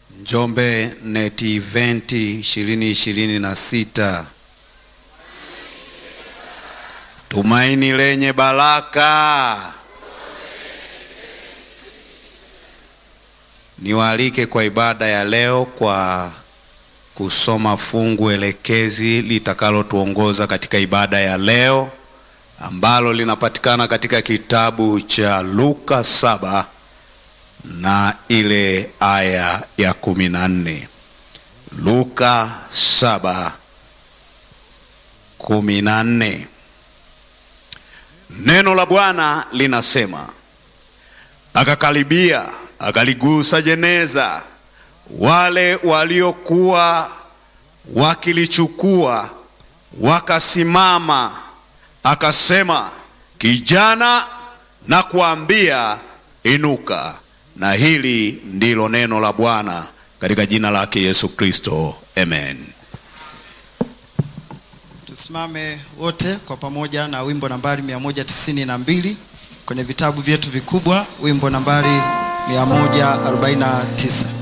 Njombe Net Event 2026 Tumaini lenye baraka. Niwaalike kwa ibada ya leo kwa kusoma fungu elekezi litakalotuongoza katika ibada ya leo ambalo linapatikana katika kitabu cha Luka saba na ile aya ya kumi na nne. Luka saba kumi na nne. Neno la Bwana linasema, akakaribia akaligusa jeneza, wale waliokuwa wakilichukua wakasimama, akasema, kijana, na kuambia inuka. Na hili ndilo neno la Bwana katika jina lake Yesu Kristo, amen. Tusimame wote kwa pamoja na wimbo nambari 192 kwenye vitabu vyetu vikubwa, wimbo nambari 149.